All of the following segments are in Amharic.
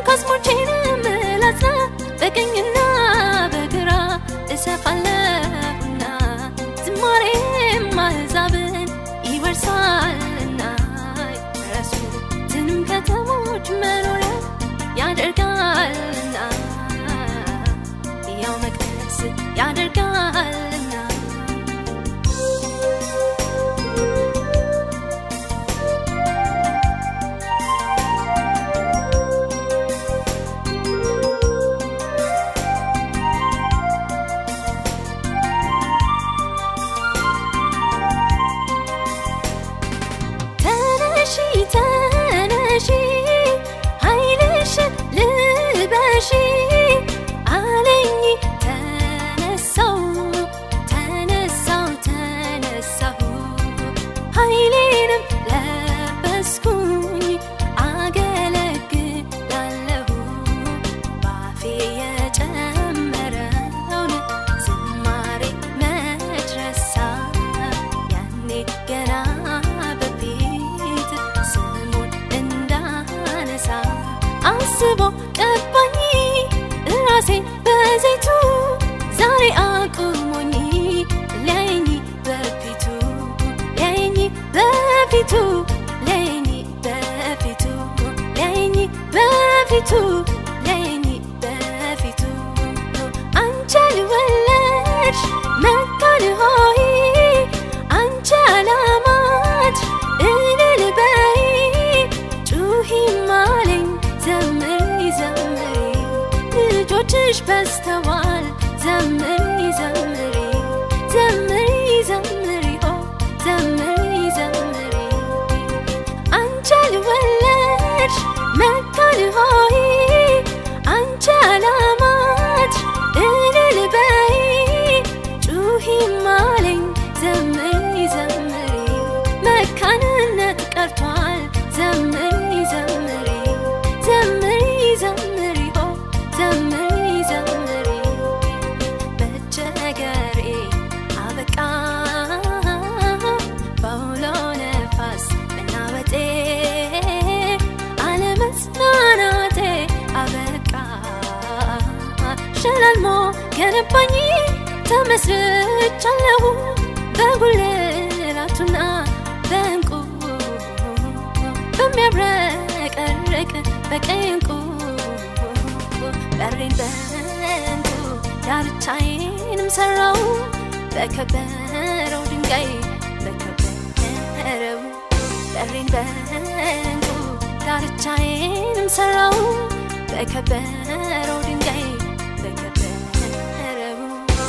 ካስሞቼንም ላጽና በቀኝና በግራ እሰፋለሁና ዝማሬም አሕዛብን ይወርሳልና የፈረሱትንም ከተሞች መኖሪያ ያደርጋልና ያው መቅደስ ያደርጋልና ተነሺ ተነሺ ኃይልሽን ልበሺ አለኝ ተነሳው ተነሳው ተነሳሁ ኃይሌንም ለበስኩኝ አገለግላለሁ ባፌ የጨመረውን ዝማሬ መች ረሳ ያኔ ገና በፊት ስሙን እንዳነሳ አስቦ ቀባኝ ራሴን በዘይቱ ዛሬ አቁሞኝ ሊያየኝ በፊቱ ሊያየኝ በፊቱ ሊያየኝ በፊቱ ሊያየኝ በፊቱ ሊያየኝ በፊቱ አንቺ አልወለድሽ መካን ሆይ አንቺ አላማት እልል በይ ጩሂም አለኝ ዘምሪ ዘምሪ ልጆችሽ በስተዋል ዘምሪ ዘምሪ ዘምሪ ዘምሪ ኦ ዘምሪ ዘምሪ አንቺ አልወለድሽ መካን ሆይ አንቺ አላማት እልል በይ ጩሂም አለኝ ዘምሪ ዘምሪ መካንነት ቀርቷል ዘምሪ ዘምሪ ዘምሪ ዘምሪ ኦ ዘምሪ ዘምሪ መቸገሬ አበቃ በአውሎ ነፋስ መናወጤ አለመጽናናቴ አበቃ ሸላልሞ ገነባኝ ተመስርቻለሁ በጉልላቱና በእንቁ በሚያብረቀርቅ በቀይ እንቁ በሬን በእንቁ ዳርቻዬንም ሰራው በከበረው ድንጋይ በከበረው በሬን በእንቁ ዳርቻዬንም ሰራው በከበረው ድንጋይ በከበረው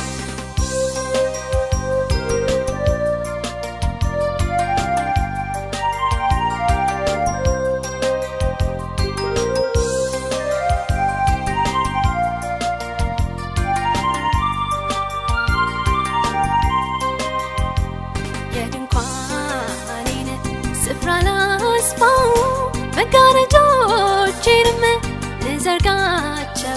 የድንኳኔን ስፍራ ላስፋው መጋረጃዎቼንም ልዘርጋቸው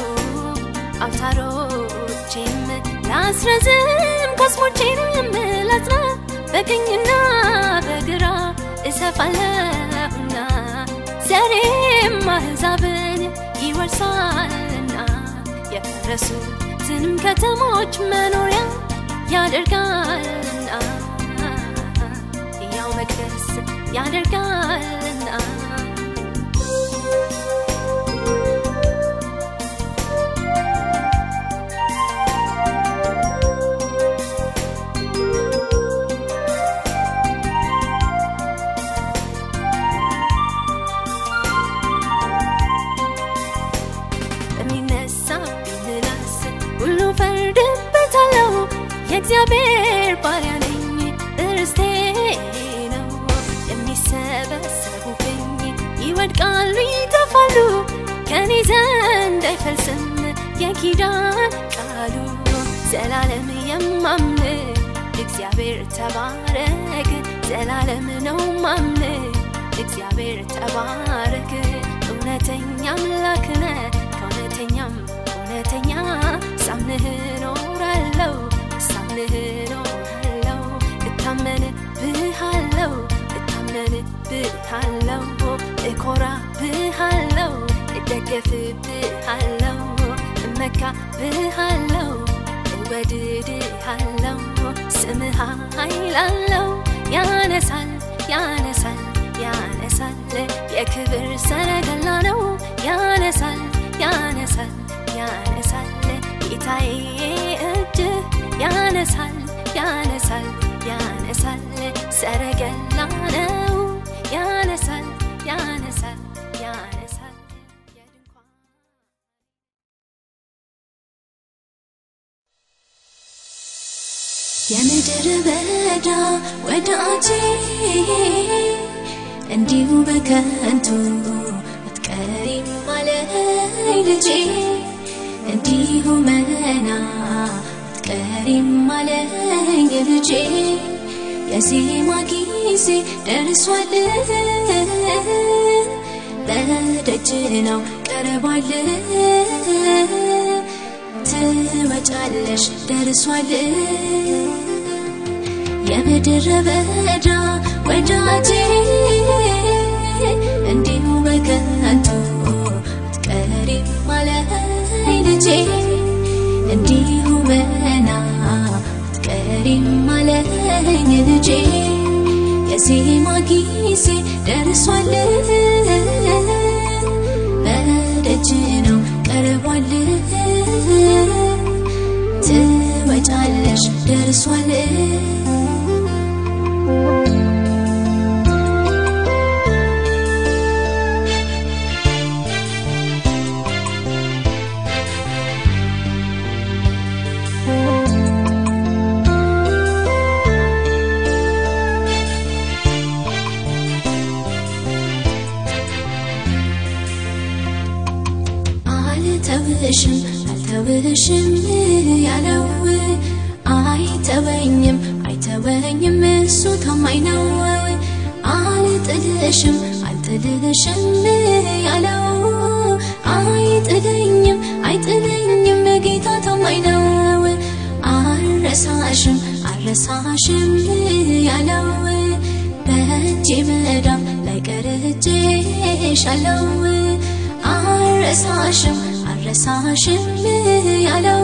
አውታሮቼንም ላስረዝም ካስሞቼንም ላጽና በቀኝና በግራ እሰፋለሁና ዘሬም አሕዛብን ይወርሳልና የፈረሱትንም ከተሞች መኖሪያ ያደርጋልና ያው መቅደስ ያደርጋልና በሚነሳብኝ ምላስ ሁሉ ፈርድበታለሁ የእግዚአብሔር ባሪያ ነኝ እርስቴ ነው የሚሰበሰቡብኝ ይወድቃሉ ይጠፋሉ ከኔ ዘንድ አይፈልስም የኪዳን ቃሉ ዘላለም የማምን እግዚአብሔር ተባረክ ዘላለም ነው ማምን እግዚአብሔር ተባረክ እውነተኛ አምላክ ነህ ከእውነተኛም እውነተኛ ሳምንህ እኖራለሁ ሳምንህ እኖራለሁ እታመንብሃለሁ እታመንብሃለሁ እወድሃለው እኮራብሃለው እደገፍብሃለው እመካብሃለው እወድድሃለው ስምህ ኃይላለው ያነሳል ያነሳል ያነሳል የክብር ሰረገላ ነው ያነሳል ያነሳል ያነሳል ጌታዬ እጅ ያነሳል ያነሳል ያነሳል ሰረገላ ነው ያነሳል ያነሳል ያነሳል የድንኳን የምድር በዳ ወዳጄ እንዲሁ በከንቱ አትቀሪም አለኝ ልጄ እንዲሁ መና አትቀሪም አለኝ ልጄ የዜማ ጊዜ ደርሷል በደጅ ነው ቀርቧል ትወጫለሽ ደርሷል የምድር በዳ ወዳጄ እንዲሁ በከንቱ አትቀሪም አለኝ ልጄ እንዲሁ መና አትቀሪም አለኝ ልጄ የዜማ ጊዜ ደርሷል በደጅ ነው ቀርቧል ትወጫለሽ ደርሷል አልተውሽም አልተውሽም ያለው አይተወኝም አይተወኝም እሱ ታማኝ ነው አልጥልሽም አልጥልሽም ያለው አይጥለኝም አይጥለኝም ጌታ ታማኝ ነው አልረሳሽም አልረሳሽም ያለው በእጄ መዳፍ ላይ ቀርቼሻለው አልረሳሽም አልረሳሽም ያለው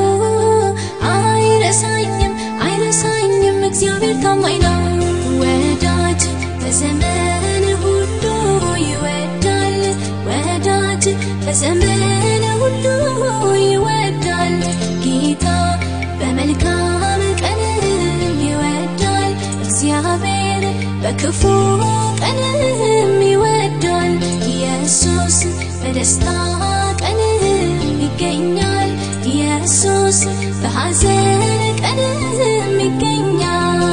አይረሳኝም አይረሳኝም እግዚአብሔር ታማኝ ነው ወዳጅ በዘመን ሁሉ ይወዳል ወዳጅ በዘመን ሁሉ ይወዳል ጌታ በመልካም ቀንም ይወዳል እግዚአብሔር በክፉ ቀንም ይወዳል ኢየሱስ በደስታ ቀንም ይገኛል ኢየሱስ በሐዘን ቀንም ይገኛል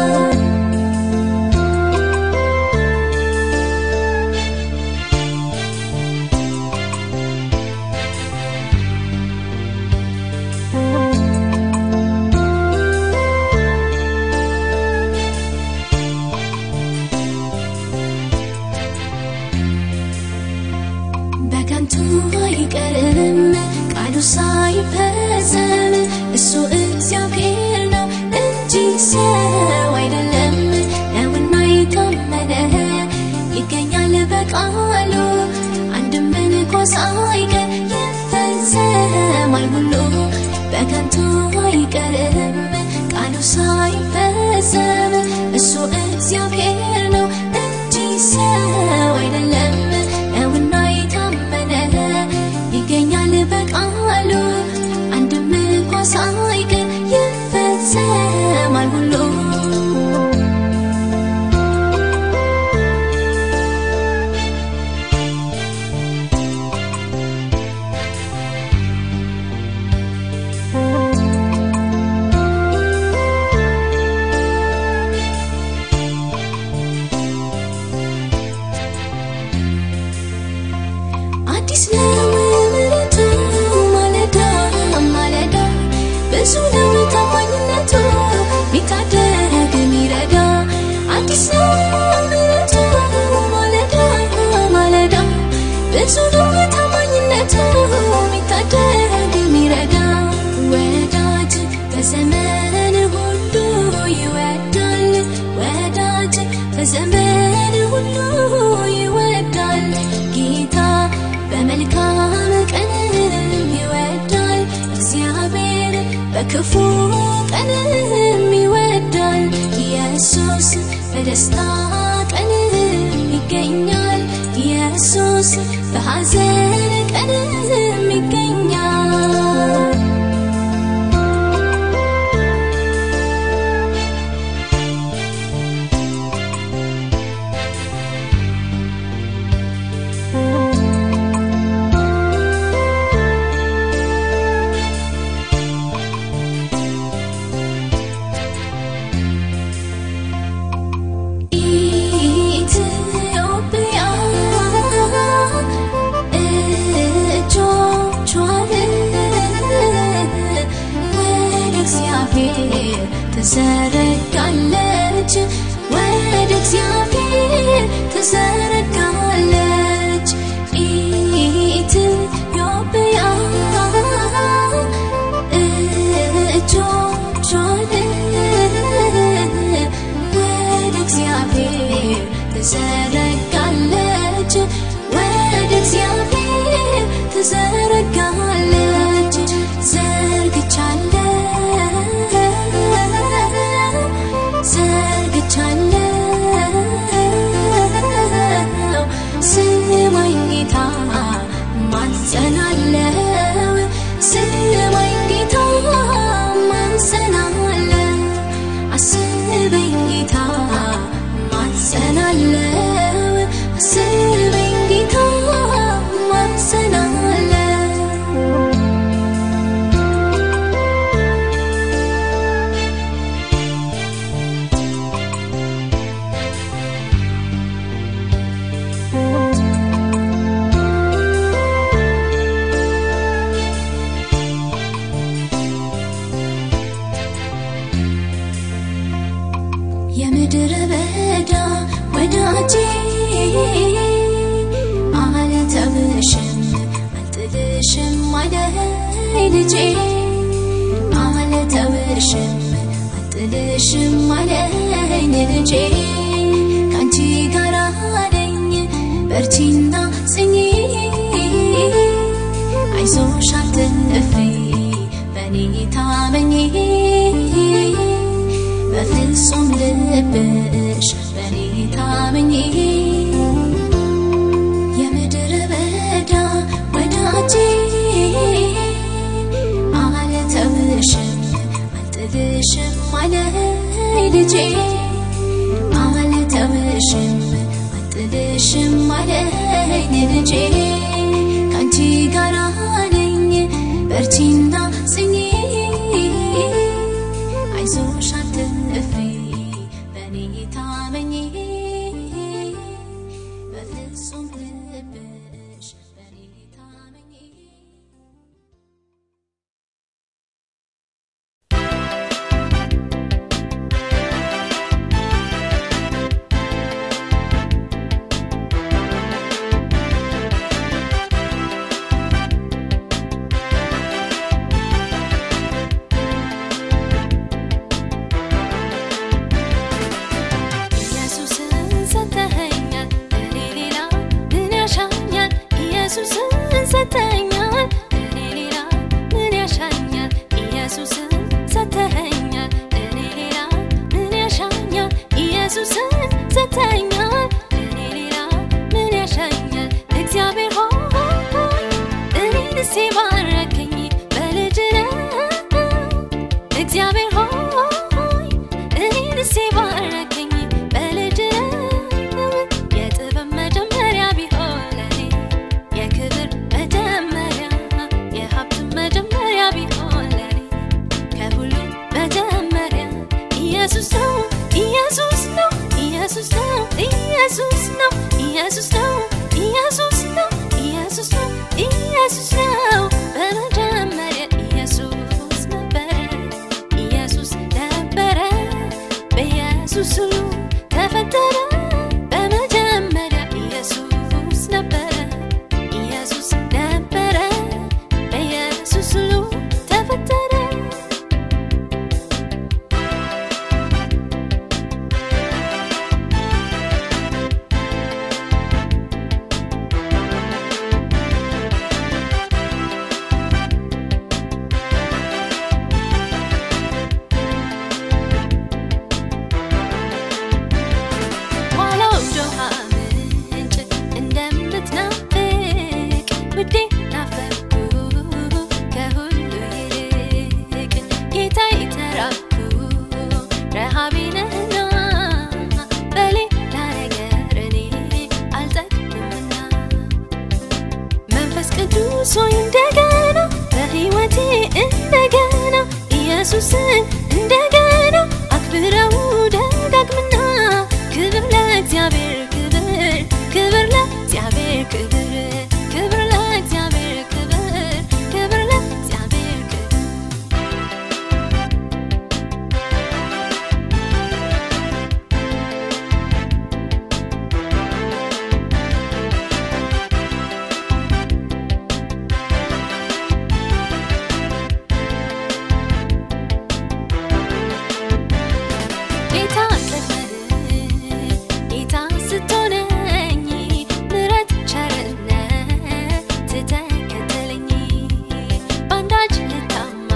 በከንቱ አይቀርም ቃሉ ሳይፈጸም እሱ እግዚአብሔር ነው እንጂ ሰው አይደለም ነውና የታመነ ይገኛል በቃሉ አንድም እንኳ ሳይቀር ይፈጸማል ሁሉ በከንቱ አይቀርም ቃሉ ሳይፈጸም እሱ እግዚአብሔር ነው እንጂ ሰው አይደለም ነውና የታመነ ይገኛል በቃሉ አንድም እንኳ ሳይቀር ይፈጸማል ሁሉ አዲስ ነው ምሕረቱ ማለዳ ማለዳ ብዙ ነው ታማኝነቱ ሚታደግ ሚረዳ አዲስ ነው ምሕረቱ ማለዳ ማለዳ ብዙ ነው ታማኝነቱ ሚታደግ ሚረዳ ወዳጅ በዘመን ሁሉ ይወዳል ወዳጅ በዘመን ሁሉ በክፉ ቀንም ይወዳል ኢየሱስ በደስታ ቀንም ይገኛል ኢየሱስ በሐዘን ቀንም ይገኛል ኢትዮጵያ እጆቿን ወደ እግዚአብሔር ትዘረጋለች ወደ እግዚአብሔር ትዘረጋለች ኢትዮጵያ እጆቿን ወደ እግዚአብሔር ትዘረጋለች ወደ እግዚአብሔር ትዘረጋለች ዘርግቻለሁ ዘርግቻለሁ ስማኝ ጌታ ማጸናለው ስማኝ ጌታ ማጸናለው አስበኝ ጌታ ማጸናለው አስበኝ ጌታ ማጸናለው የምድረ በዳ ወዳጄ አልተውሽም አልጥልሽም አለኝ ልጄ አልተውሽም አልጥልሽም አለኝ ልጄ ካንቺ ጋር ነኝ በርቺና ጽኚ አይዞሽ አትፍሪ በኔ ታመኚ በፍጹም ልብሽ በኔ ታመኚ የምድረ በዳ ወዳጄ አልተውሽም አልጥልሽም አለኝ ልጄ አልተውሽም አልጥልሽም አለኝ ልጄ ካንቺ ጋር ነኝ በርቺና ጽኚ አይዞሽ አትፍሪ በኔ ታመኚ በፍጹም ልብሽ በኔ ታመኚ ኢየሱስን ሰጥተኸኛል እኔ ሌላ ምን ያሻኛል ኢየሱስ ሆይ እንደገና በሕይወቴ እንደገና ኢየሱስን እንደገና አክብረው ደጋግምና ክብር ለእግዚአብሔር ክብር ክብር ለእግዚአብሔር ክብር ክብር ለእግዚአብሔር ክብር ክብር ለእግዚአብሔር ክብር ጌታ ቀድመህ ጌታ ስትሆነኝ ምሕረት ቸርነት ተከተለኝ በአንዳች ልታማ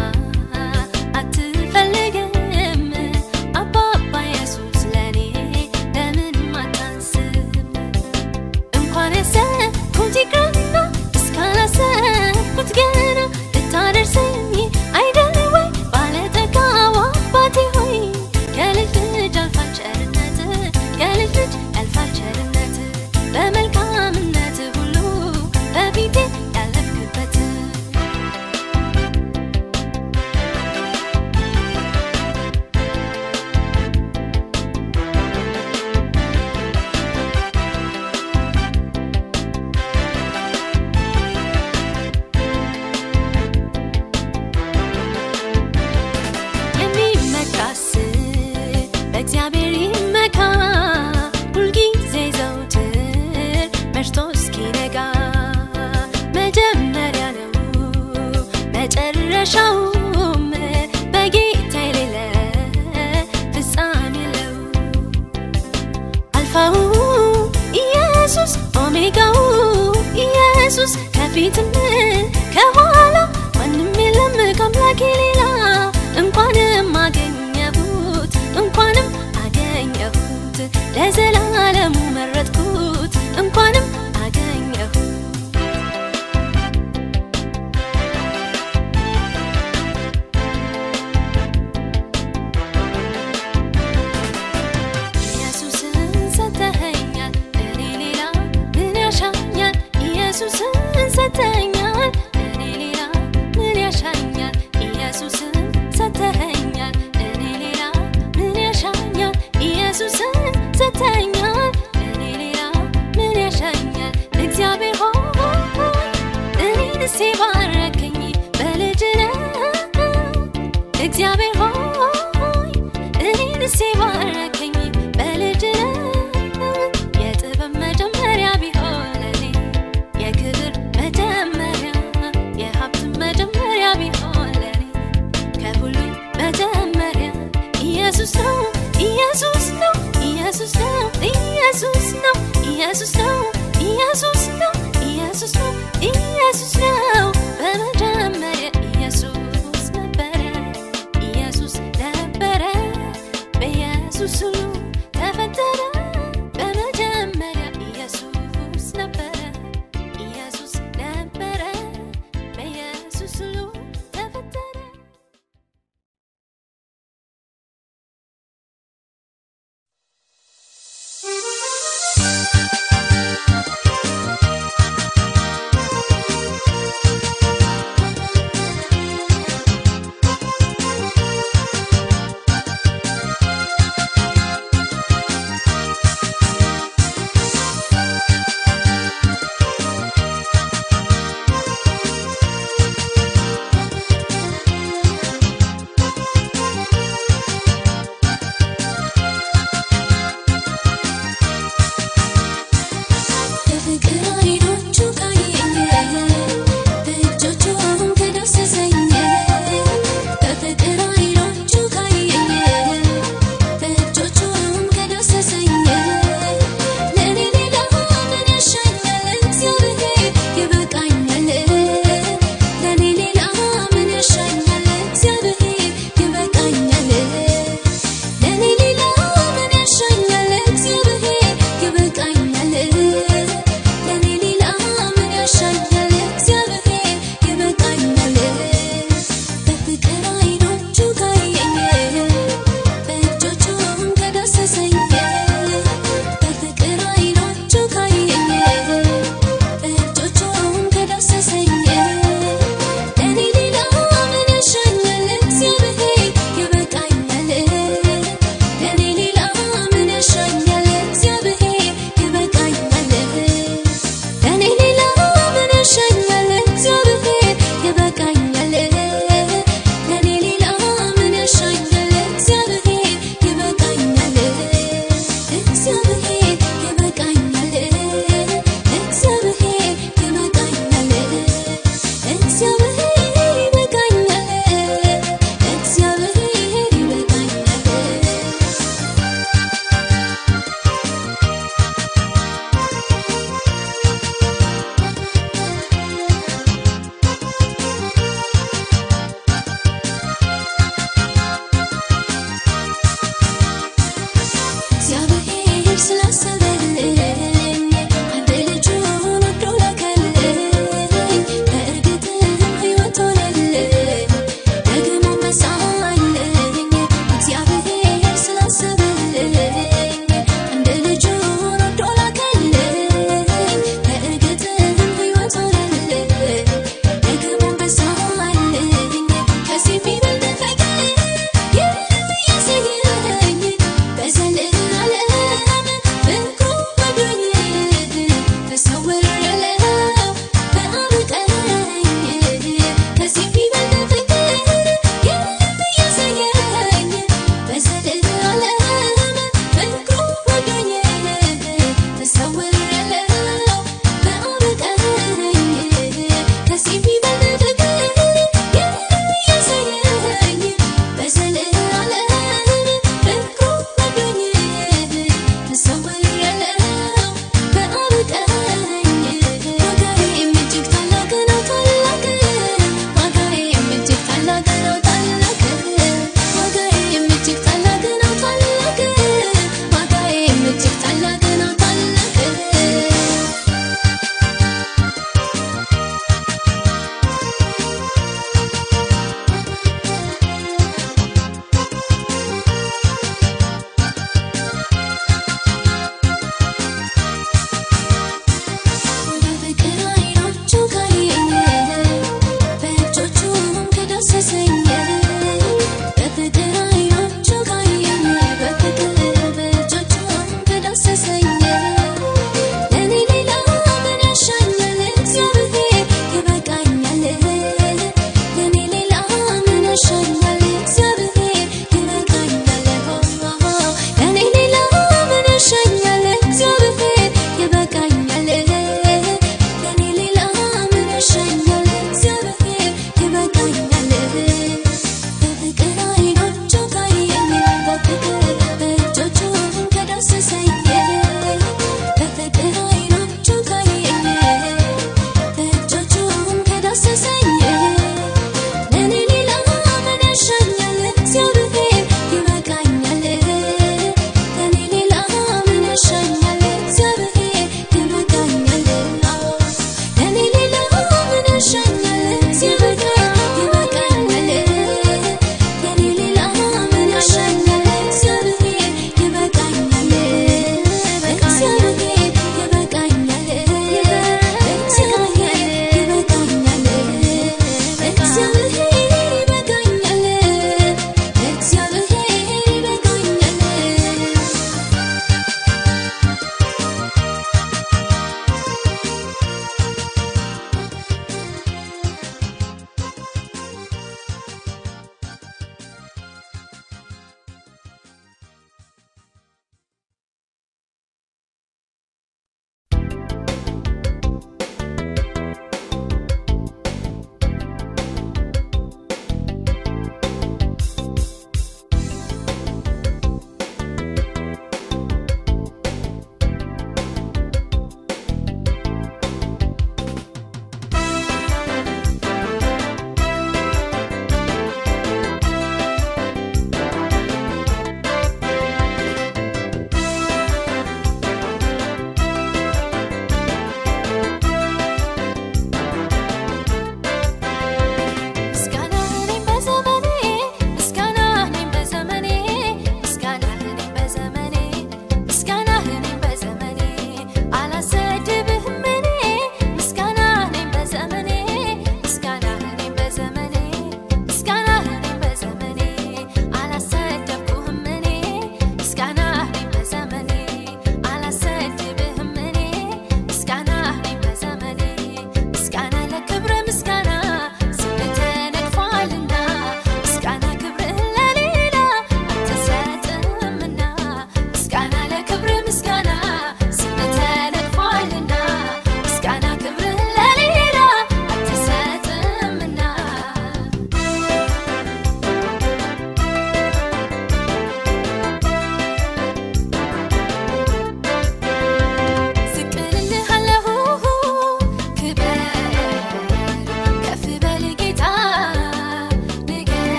አትፈልግም አባባ ኢየሱስ ለኔ ለምንም አታንስም እንኳን ያሰብኩት ይቅርና እስካላሰብኩት ገና ልታደርሰኝ አይደል ወይ ባለጠጋው አባቴ ሆይ ከልጅ ልጅ ያልፋል ቸርነት ከልጅ ልጅ ያልፋል ቸርነት በመልካምነት ሁሉ በፊቴ ያለፍክበት የሚመካስ በእግዚአብሔር ይመካ ሁልጊዜ ዘውትር መሽቶ እስኪነጋ መጀመሪያ ነው መጨረሻውም በጌታ የሌለ ፍጻሜ የለው አልፋው ኢየሱስ ኦሜጋው ኢየሱስ ከፊትም ከኋላ ማንም የለም ከአምላኬ ሌላ እንኳንም አገኘሁት እንኳንም አገኘሁት ለዘላለሙ መረጥኩት እንኳንም አገኘሁት ኢየሱስን ሰተኸኛል እኔ ሌላ ምን ያሻኛል ኢየሱስን ሰተኸኛል እኔ ሌላ ምን ያሻኛል ኢየሱስን ሰተኸኛል እኔ ሌላ ምን ያሻኛል ኢየሱስን ሰተኸኛል እኔ ሌላ ምን ያሻኛል እግዚአብሔር ሆይ እኔንስ ባረከኝ በልጅነት እግዚአብሔር ሆይ እኔንስ ባረከኝ በልጅነት የጥበብ መጀመሪያ ቢሆን ለኔ የክብር መጀመሪያ የሀብት መጀመሪያ ቢሆን ለኔ ከሁሉ መጀመሪያ ኢየሱስ ነው ኢየሱስ ነው ኢየሱስ ነው ኢየሱስ ነው ኢየሱስ ነው ኢየሱስ ነው ኢየሱስ ነው ኢየሱስ ነው በመጀመሪያ ኢየሱስ ነበረ ኢየሱስ ነበረ በኢየሱስ ሁሉ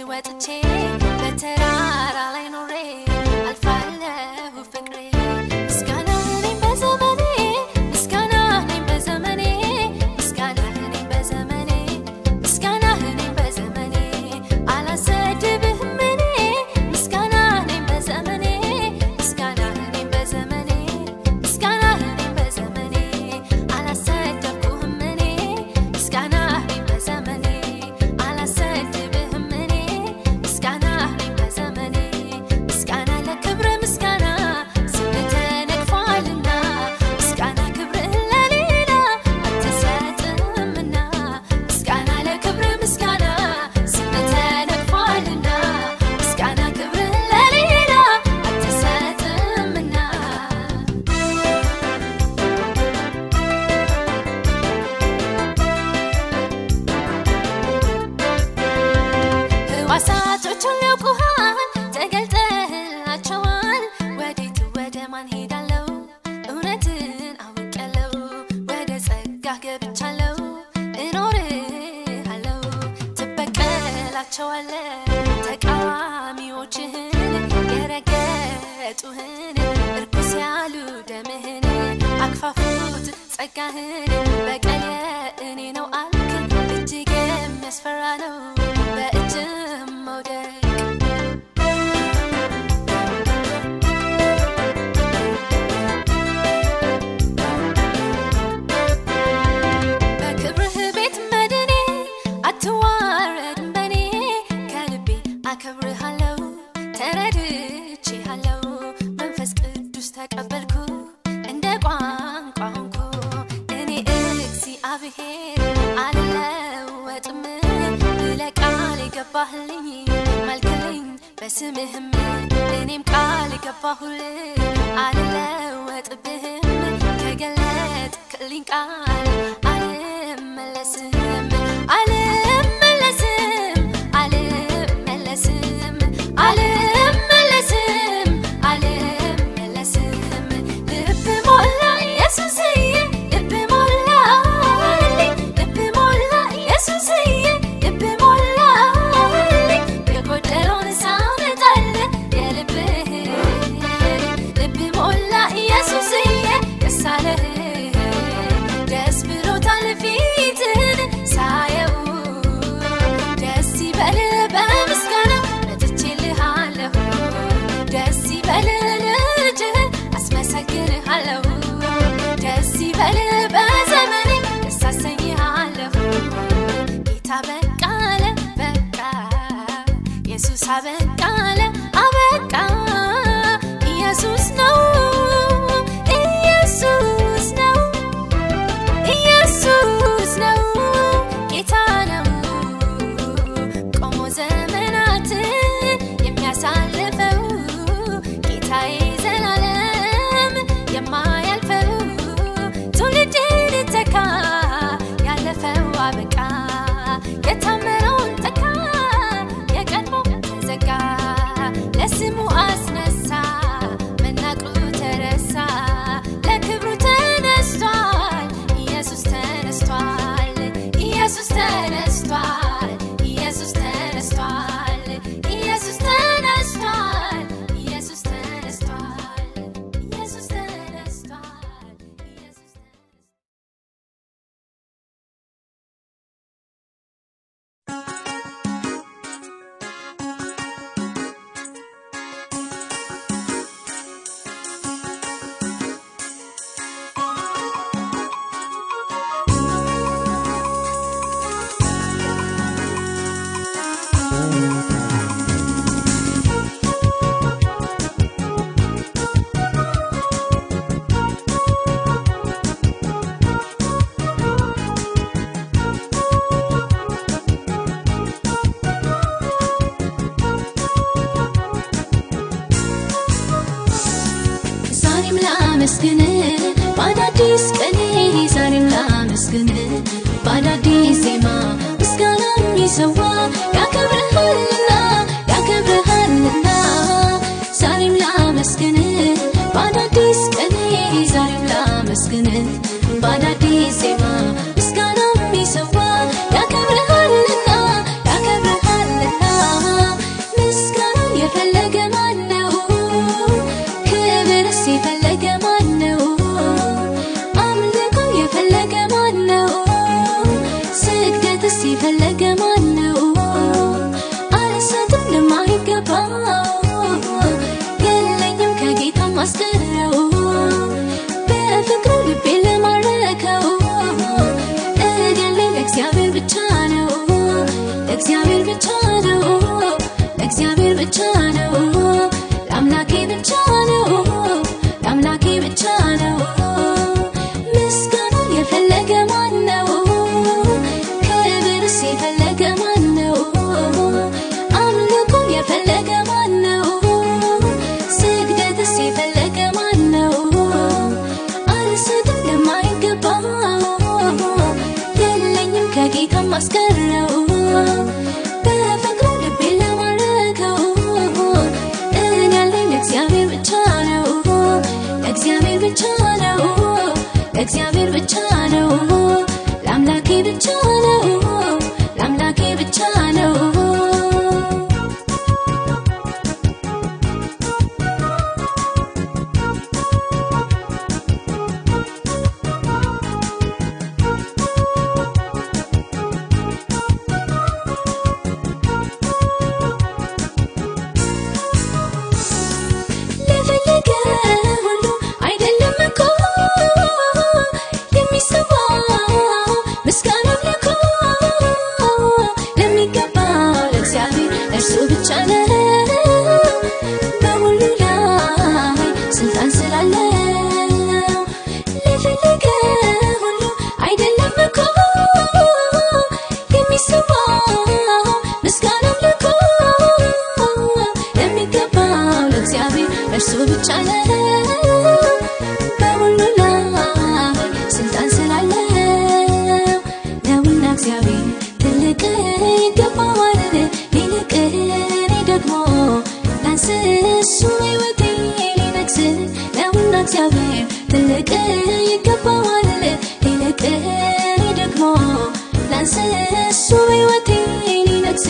ወጥቼ በተራራ ላይ ኖሬ አልፋለሁ ፍቅሬ ምስጋና ነኝ በዘመኔ ምስጋና ነኝ በዘመኔ ምስጋና ነኝ በዘመኔ ምስጋና ነኝ በዘመኔ አላሰድብህም እኔ ምስጋና ነኝ በዘመኔ ምስጋና ነኝ በዘመኔ ምስጋና ነኝ በዘመኔ አላሰደብኩህም እኔ ምስጋና ነኝ በዘመኔ አላሰድብህም እኔ ምስጋና ነኝ በዘመኔ ምስጋና ለክብር ምስጋና ስም ተነቅፏልና ምስጋና ክብርህን ለሌላ አትሰጥምና ምስጋና ለክብር ምስጋና ስም ተነቅፏልና ምስጋና ክብርህን ለሌላ አትሰጥምና ሕዋሳቶቹን ያውቁሃል ተገልጠህላቸዋል። ወዴት ወደ ማን ሄዳለሁ? እውነትን አውቄያለሁ። ወደ ጸጋህ ገብቻለሁ። እኖርሃለሁ ትበቀላቸዋለህ ተቃዋሚዎችህን የረገጡህን እርኩስ ያሉ ደምህን አክፋፉት ጸጋህን በቀል የእኔ ነው አልክ እጅግ የሚያስፈራ ነው በእጅም መውደቅ በክብርህ ቤት መድኔ አትዋረድም በኔ ከልቤ አከብርሃለሁ ተረድቼሃለሁ መንፈስ ቅዱስ ተቀበልኩ እንደ ቋንቋ ሆንኩ እኔ እግዚአብሔር አልለወጥም ብለህ ቃል የገባህልኝ ማልክልኝ በስምህም እኔም ቃል የገባሁልህ አልለወጥብህም ከገለጥክልኝ ቃል አልመለስም አልመለስም አልመለስም አልመለስም አልመለስም ልብ ሞላ ኢየሱስዬ ልብ ሞላልኝ ልብ ሞላ ኢየሱስዬ ልብ ሞላልኝ የጎደለውን ሳመጣልህ የልብህን ልብ ሞላ ኢየሱስዬ ደስ አለህ ደስ ብሎታል ፊትህን ሳየው ደስ ይበልህ በምስጋና መጥቼልሃለሁ ደስ ይበልህ ልጅህን አስመሰግንሃለሁ ደስ ይበልህ በዘመኔ ደስ አሰኝሃለሁ ጌታ በቃለ በቃ ኢየሱስ አበቃለ አበቃ ኢየሱስ ነው ኢየሱስ ነው ኢየሱስ ነው ጌታ ነው ቆሞ ዘመናት የሚያሳልፈው ጌታዬ ዘላለም የማያልፈው ትውልድን ተካ ያለፈው አበቃ የታመነውን ተካ የቀድሞ ተዘጋ ለስሙ አስነሳ መናቁ ተረሳ ለክብሩ ተነስቷል ኢየሱስ ተነስቷል ኢየሱስ ተነስቷል ኢየሱስ ተነስቷል ኢየሱስ ተነስቷል ኢየሱስ ተነስቷል ኢየሱስ ተነስቷል ኢየሱስ ተነስቷል ዛሬም ላመስግን በአዳዲስ ቀኔ ዛሬም ላመስግን በአዳዲስ ዜማ ምስጋና የሚሰዋ ያከብርሃልና ያከብርሃልና ዛሬም ላመስግን በአዳዲስ ቀኔ ዛሬም ላመስግን በአዳዲስ ዜማ ምስጋና የሚሰዋ ያከብርሃልና ያከብርሃልና ከማስቀረው በፍቅሩ ልቤ ለማረከው እኔ ያለኝ ለእግዚአብሔር ብቻ ነው ለእግዚአብሔር ብቻ ነው ለእግዚአብሔር ብቻ ነው ለአምላኬ ብቻ ነው ለአምላኬ ብቻ ነው ምስጋናን የፈለገ ማን ነው ክብርስ የፈለገ ማን ነው አምልኮን የፈለገ ማን ነው ስግደትስ የፈለገ ማን ነው አልሰጥም ለማይገባው የለኝም ከጌታ ማስቀረው በፍቅሩ ልቤ ለማረከው እኔ ያለኝ ለእግዚአብሔር ብቻ ነው ለእግዚአብሔር ብቻ ነው ለእግዚአብሔር ብቻ ነው ለአምላኬ ብቻ ነው ለአምላኬ ብቻ ነው ለፈለገ ሁሉ አይደለም እኮ የሚሰዋው ምስጋና አምልኮ ለሚገባው ለእግዚአብሔር እርሱ ብቻ ነው በሁሉ ላይ ስልጣን ስላለው ለፈለገ ሁሉ አይደለም እኮ የሚሰዋው ምስጋና አምልኮ ለሚገባው ለእግዚአብሔር እርሱ ብቻ ነው በሁሉ ላይ ስልጣን ስላለው ነውና እግዚአብሔር ትልቅ ይገባዋል ሊልቅ እኔ ደግሞ ላንስ እሱ ሕይወቴ ሊነግስ ነውና እግዚአብሔር ትልቅ ይገባዋል ሊልቅ እኔ ደግሞ ላንስ እሱ ሕይወቴ ሊነግስ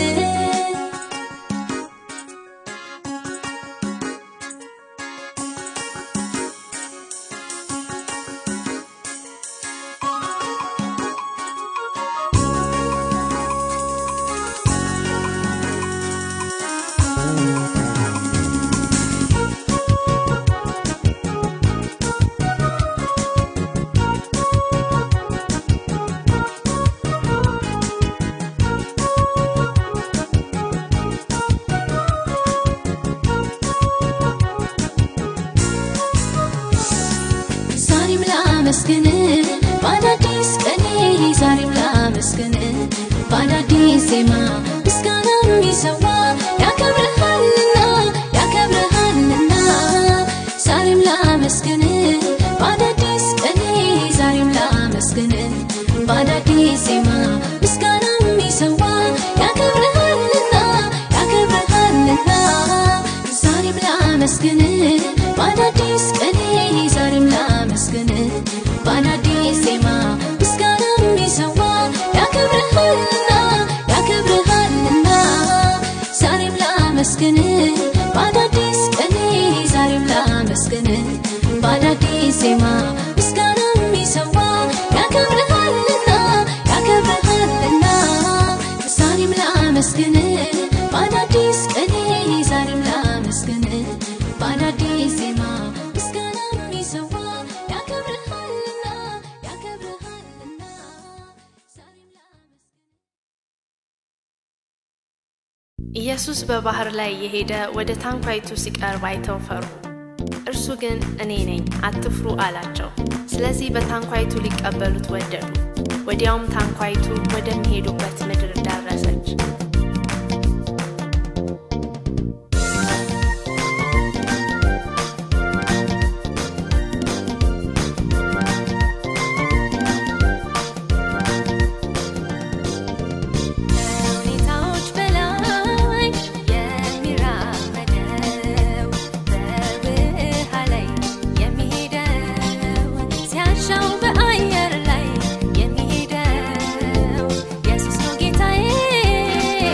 ዛሬም ላመስግን በአዳዲስ ቀኔ ዛሬም ላመስግን በአዳዲስ ዜማ ምስጋና የሚሰዋ ያከብርሃልና ያከብርሃልና ዛሬም ላመስግን በአዳዲስ ቀኔ ዛሬም ላመስግን በአዳዲስ ዜማ ምስጋና የሚሰዋ ያከብርሃልና ያከብርሃልና ዛሬም ላመስግን በአዳዲስ ቀኔ ዛሬም ላመስግን በአዳዲስ ዜማ ምስጋና የሚሰዋ ያከብርሃልና ያከብርሃልና ዛሬም ላመስግን በአዳዲስ ቀኔ ዛሬም ላመስግን በአዳዲስ ዜማ ምስጋና የሚሰዋ ያከብርሃልና ያከብርሃልና ዛሬም ላመስግን በአዳዲስ ቀኔ ዛሬም ላመስግን በአዳዲስ ዜማ ምስጋና የሚሰዋ ያከብርሃልና ያከብርሃልና ዛሬም ላመስግን ኢየሱስ በባህር ላይ የሄደ ወደ ታንኳይቱ ሲቀርብ አይተው ፈሩ። እርሱ ግን እኔ ነኝ አትፍሩ አላቸው። ስለዚህ በታንኳይቱ ሊቀበሉት ወደዱ። ወዲያውም ታንኳይቱ ወደሚሄዱበት ምድር ደረሰች። ከሁኔታዎች በላይ የሚራመደው በውሃ ላይ የሚሄደው ሲያሻው በአየር ላይ የሚሄደው ኢየሱስ ነው ጌታዬ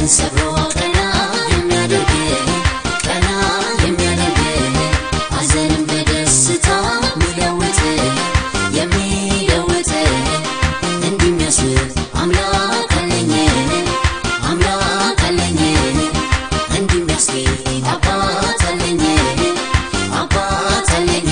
ሞትን ሰብሮ ቀና የሚያደርግ ቀና የሚያደርግ ሐዘንን በደስታ የሚለውጥ የሚለውጥ እንዲህ የሚያስብ አምላክ አለኝ አምላክ አለኝ እንዲህ የሚያስጌጥ አባት አለኝ አባት አለኝ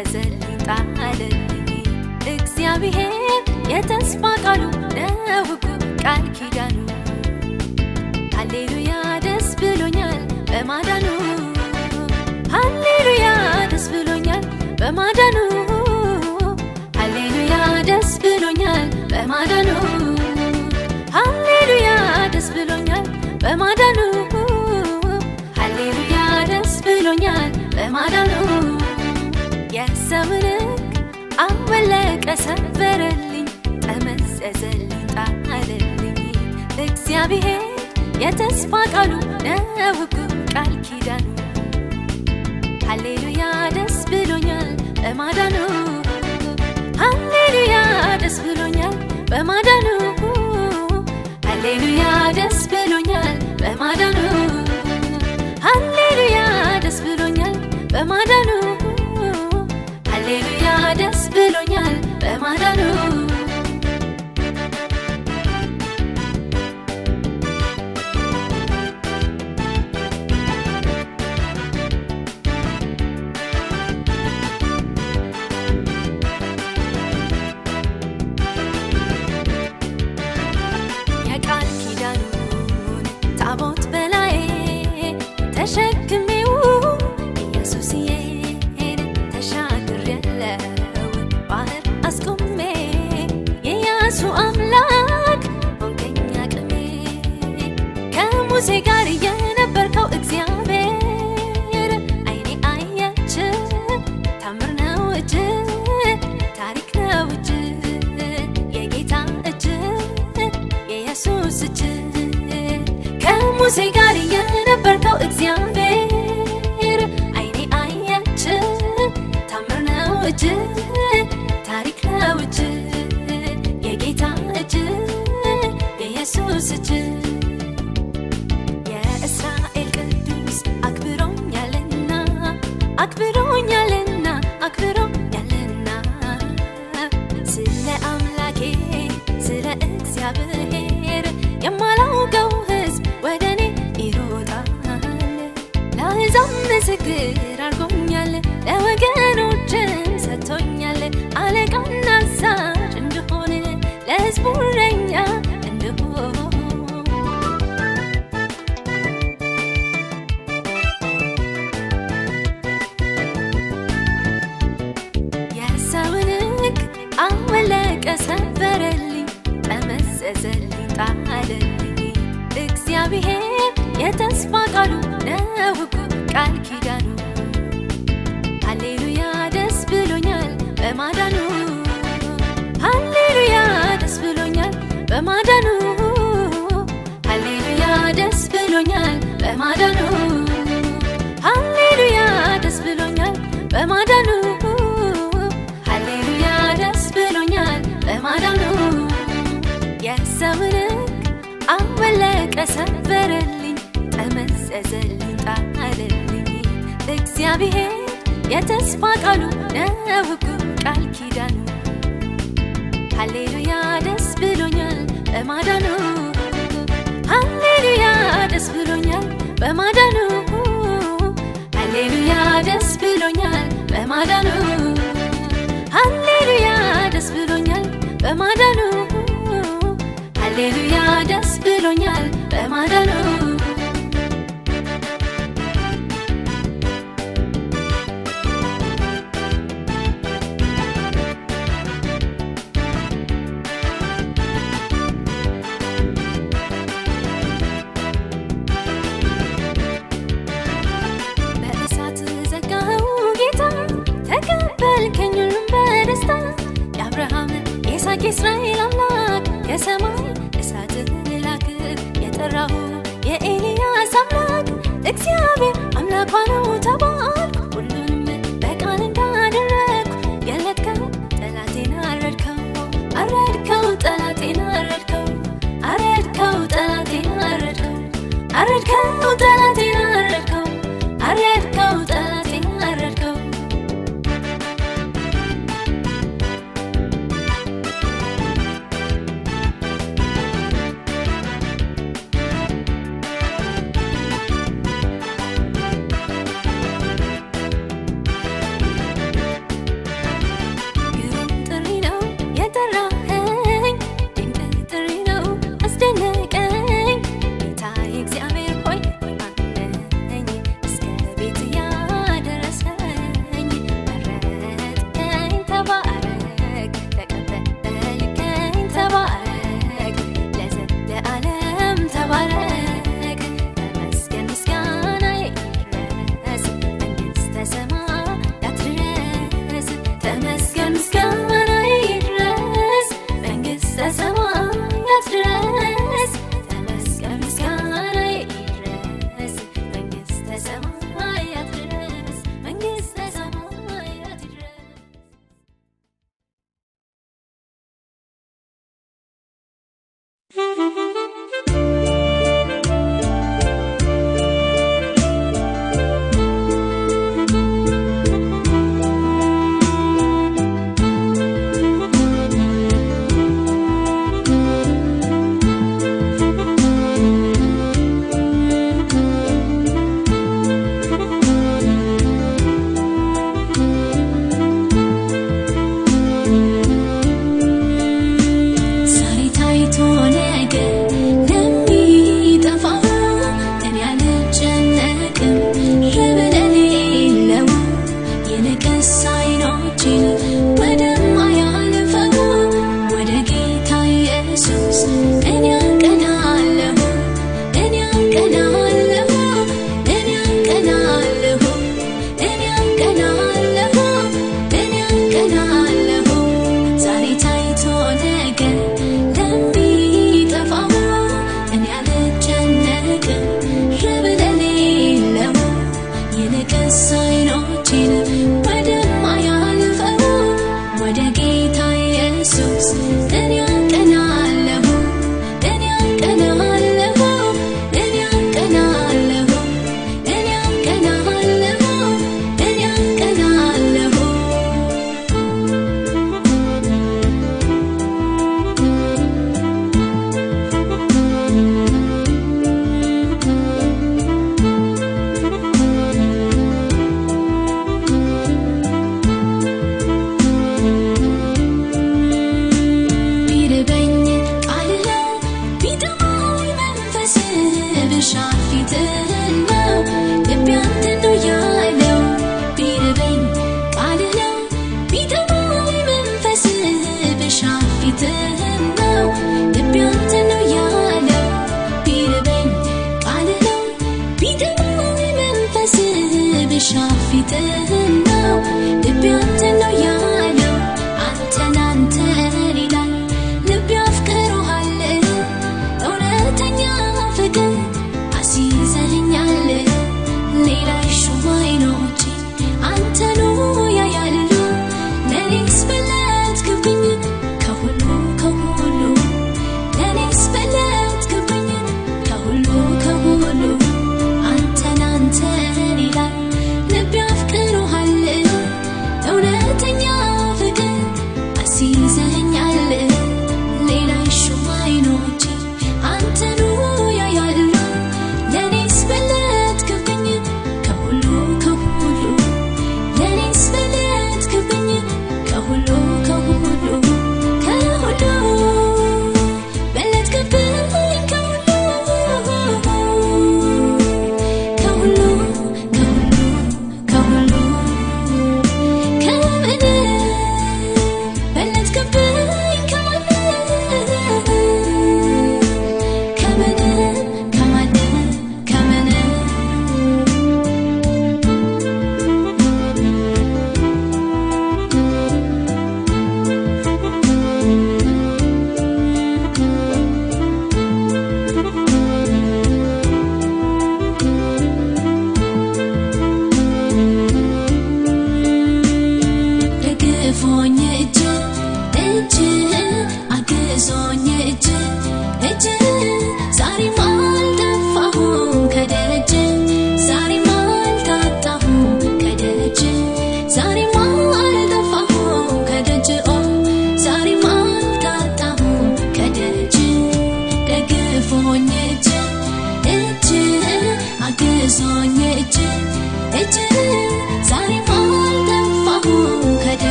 ጠመዘዘልኝ ጣለልኝ እግዚአብሔር የተስፋ ቃሉ ነው ሕጉ ቃል ኪዳኑ ሃሌሉያ ደስ ብሎኛል በማዳኑ ሃሌሉያ ደስ ብሎኛል በማዳኑ ሃሌሉያ ደስ ብሎኛል በማዳኑ ሃሌሉያ ደስ ብሎኛል በማዳኑ ሃሌሉያ ደስ ብሎኛል በማዳኑ የሰውን ሕግ አወለቀ ሰበረልኝ ጠመዘዘልኝ ጣለልኝ እግዚአብሔር የተስፋ ቃሉ ነው ሕጉ ቃል ኪዳኑ ሃሌሉያ ደስ ብሎኛል በማዳኑ ሃሌሉያ ደስ ብሎኛል በማዳኑ ሃሌሉያ ደስ ብሎኛል በማዳኑ ሃሌሉያ ደስ ብሎኛል በማዳኑ ሃሌሉያ ደስ ብሎኛል በማዳኑ የቃል ኪዳኑን ታቦት በላዬ ተሸክሜው ኢየሱስዬን ተሻግሬያለሁ ባህር አስቆሜ የኢያሱ አምላክ ሆንከኝ አቅሜ ከሙሴ ጋር የነበርከው እግዚአብሔር አይኔ አየች ታምር ነው እጅ ታሪክ ነው እጅ የጌታ እጅ የኢየሱስ እጅ ከሙሴ ጋር የነበርከው እግዚአብሔር አይኔ አየች ታምር ነው እጅ ታሪክ ነው እጅ የጌታ እጅ የኢየሱስ እጅ የእስራኤል ቅዱስ አክብሮኛልና አክብሮኛልና አክብሮኛልና ስለ አምላኬ ስለ እግዚአብሔር የማላውቀው ሕዝብ ወደ እኔ ይሮጣል ለአሕዛብ ምስክር አድርጎኛል ለወገኖችም ሰጥቶኛል አለቃና አዛዥ እንድሆን ለሕዝቡ እረኛ እንድሆን የሰውን ሕግ አወለቀ ሰበረልኝ ጠመዘዘልኝ ጣለልኝ እግዚአብሔር የተስፋ ቃሉ ነው ሕጉ ቃል ኪዳኑ ሃሌሉያ ደስ ብሎኛል በማዳኑ ሃሌሉያ ደስ ብሎኛል በማዳኑ ሃሌሉያ ደስ ብሎኛል በማዳኑ ሃሌሉያ ደስ ብሎኛል በማዳኑ ሃሌሉያ ደስ ብሎኛል በማዳኑ የሰውን ሕግ አወለቀ ሰበረልኝ ጠመዘዘልኝ ጣለልኝ እግዚአብሔር የተስፋ ቃሉ ነው ሕጉ ቃል ኪዳኑ ሃሌሉያ ደስ ብሎኛል በማዳኑ ሃሌሉያ ደስ ብሎኛል በማዳኑ ሃሌሉያ ደስ ብሎኛል በማዳኑ ሃሌሉያ ደስ ብሎኛል በማዳኑ ሃሌሉያ ደስ ብሎኛል በማዳኑ በእሳት ዘጋኸው ጌታ ተቀበልከኝ ሁሉም በደስታ የአብርሃም የይስሐቅ የእስራኤል አምላክ ከሰማይ እሳትህን ላክ የጠራሁ የኤልያስ አምላክ እግዚአብሔር አምላኳ ነው ተባልኩ ሁሉንም በቃል እንዳደረግኩ ገለጥከው ጠላቴን አረድከው አረድከው ጠላቴን አረድከው አረድከው ጠላቴን አረድከው አረድከው ጠላቴን አረድከው አረድከው ጠላቴን አረድከው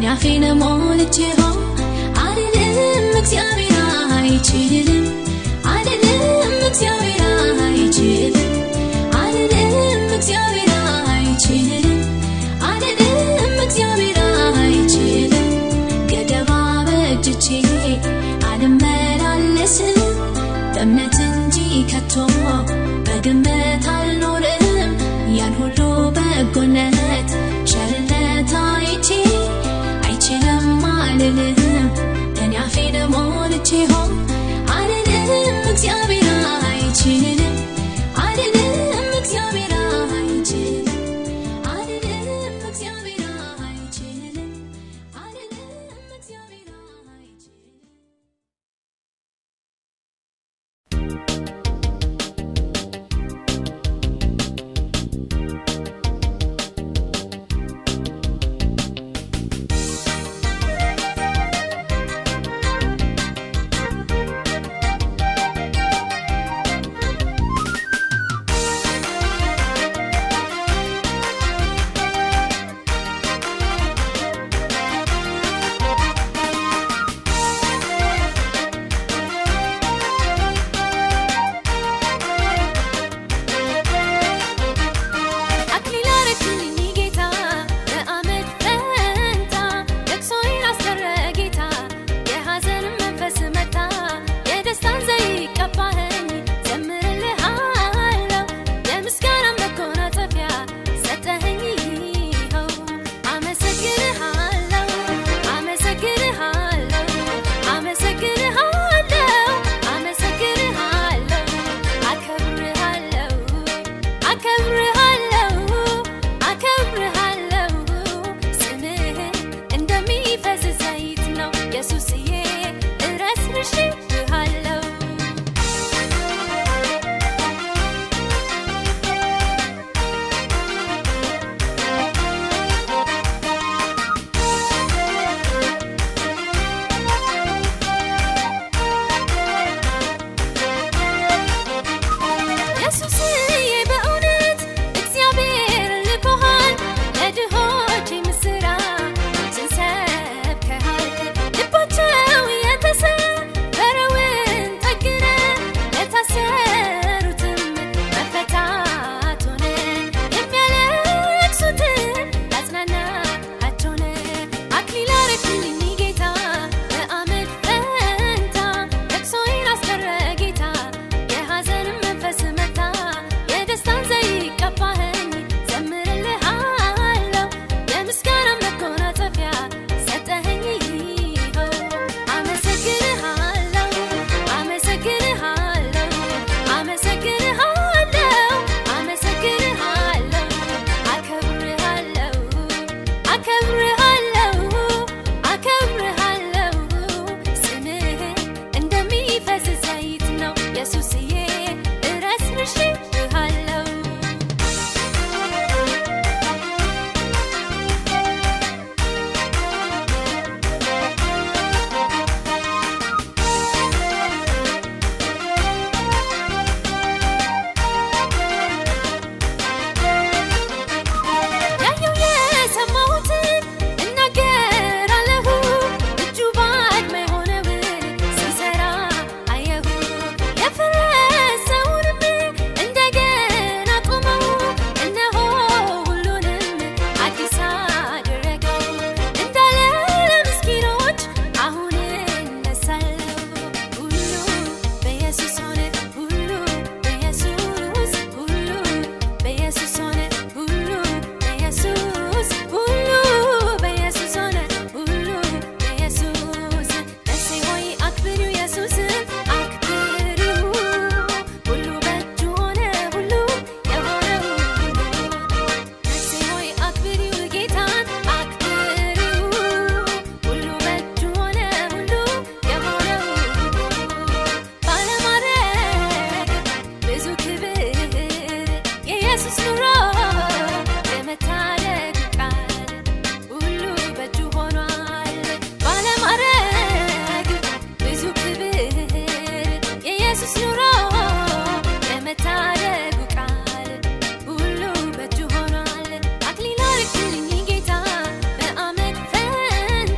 አፌን ሞልቼው አልልም እግዚአብሔር አይችልም አልልም እግዚአብሔር አይችልም አልልም እግዚአብሔር አይችልም አልልም እግዚአብሔር አይችልም ገደባ በእጅቼ አልመላለስም በእምነት እንጂ ከቶ በግምት አልኖርም ያን ሁሉ በጎነት ቸርነት አይቼ አይችልም አልልም እኔ አፌን ሞልቼ ሆ አልልም እግዚአብሔር አይችልም አልልም እግዚአብሔር አይችልም አልልም እግዚአብሔር አይችልም አልልም እግዚአብሔር አይችልም አክሊል አረክልኝ ጌታ በአመድ ፈንታ ለቅሶዬን አስቀረ ጌታ የሐዘንን መንፈስ መታ የደስታን ዘይት ቀባኸኝ ዘምርልሃለሁ የምስጋና መጎናጸፊያ ሰጠኸኝ ይኸው አመሰግንሃለሁ አመሰግንሃለሁ አመሰግንሃለሁ አመሰግንሃለሁ አከብርሃለሁ አከብርሃለሁ አከብርሃለሁ ስምህ እንደሚፈስ ዘይት ነው ኢየሱስዬ እረስርሽብሃለሁ ኢየሱስዬ በእውነት እግዚአብሔር ልኮሃል ለድሆች ምስራችን ሰብከሃል ልባቸው የተሰበረውን ጠግነ ለታሰሩትም መፈታት ሆነ የሚያለቅሱትን ያጽናናቸው ሆነ አክሊል አረክልኝ ጌታ በአመድ ፈንታ ለቅሶዬን አስቀረ ጌታ የሐዘንን መንፈስ መታ የደስታን ዘይት ቀባኸኝ ዘምርልሃለሁ የምስጋና መጎናጸፊያ ሰጠኸኝ ይኸው አመሰግንሃለሁ አመሰግንሃለሁ አመሰግንሃለሁ አመሰግንሃለሁ አከብርሃለሁ አከብርሃለሁ አከብርሃለሁ ስምህ እንደሚፈስ ዘይት ነው ኢየሱስዬ እረስርሽብሃለሁ ያየው የሰማሁትን እናገራለሁ እጁ ባድማ የሆነውን ሲሰራ አየሁ የፈረሰውንም እንደገና ቆመው እነሆ ሁሉንም አዲስ አደረገው እንዳለ ለምስኪኖች አሁን እነሳለሁ ሁሉ በኢየሱስ ሆነ ሁሉ በኢየሱስ ሁሉ በኢየሱስ ሆነ ሁሉ በኢየሱስ ሁሉ በኢየሱስ ሆነ ሁሉ በኢየሱስ ነፍሴ ሆይ አክብሪው ኢየሱስን አክብሪው ሁሉ በእጁ ሆነ ሁሉ የሆነው ሁሉ ነፍሴ ሆይ አክብሪው ጌታን አክብሪው ሁሉ በእጁ ሆነ ሁሉ የሆነው ሁሉ ባለማድረግ ብዙ ክብር የኢየሱስ ኑሮ የመታደግ ቃል ሁሉ በእጁ ሆኗል ባለማድረግ ብዙ ክብር የኢየሱስ ኑሮ የመታደጉ ቃል ሁሉ በእጁ ሆኗል አክሊል አርክልኝ ጌታ በአመድ ፈንታ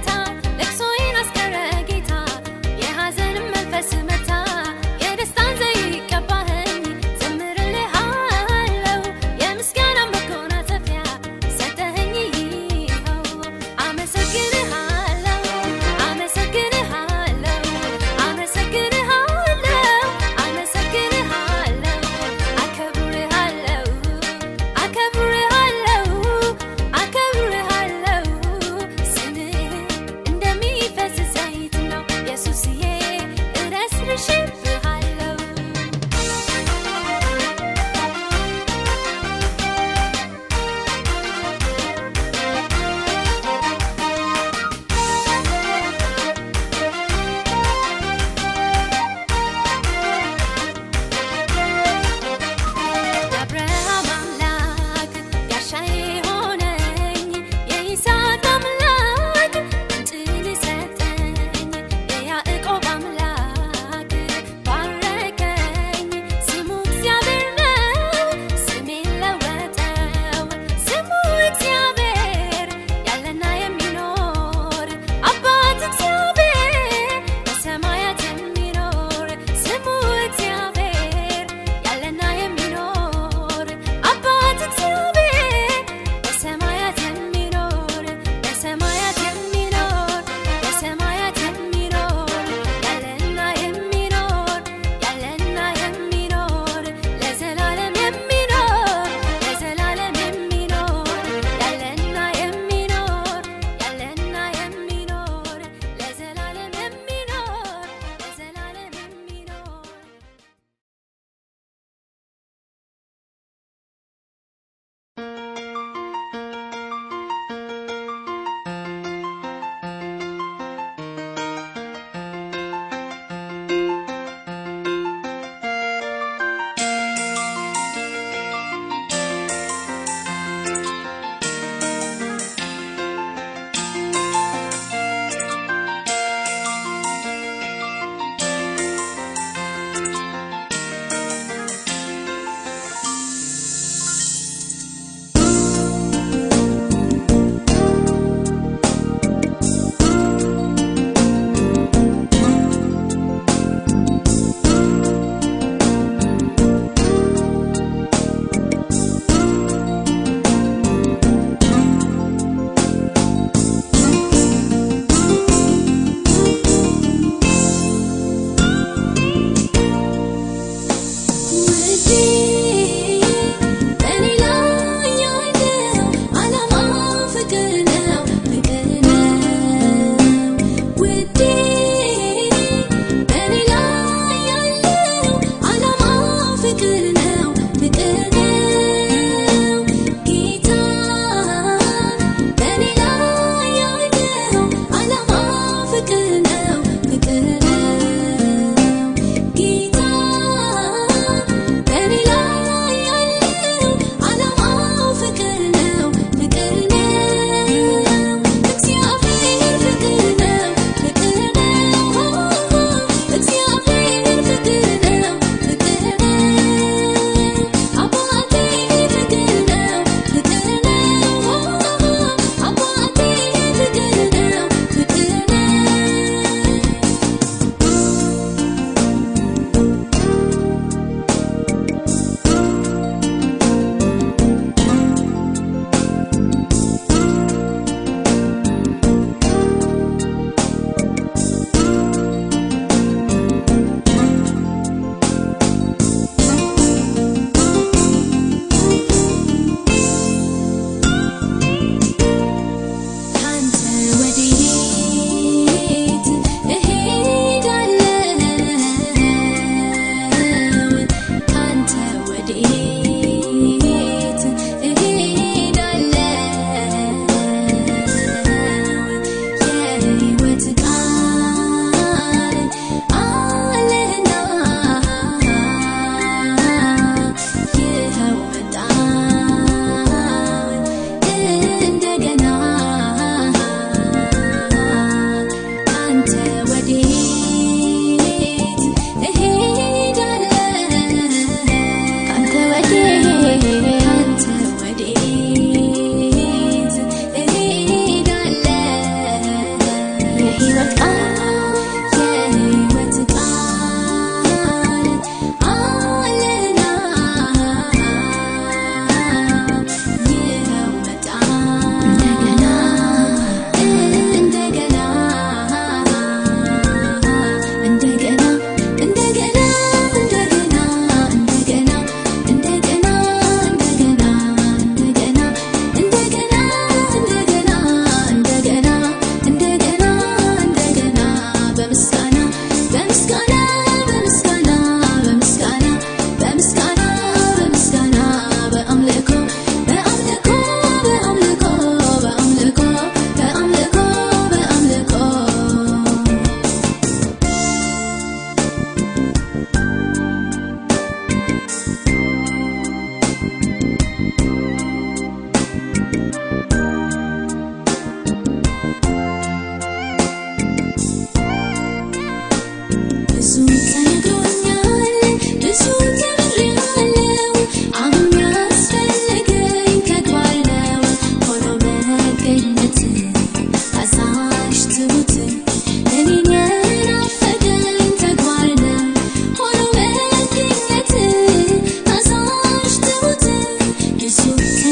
ኢየሱስ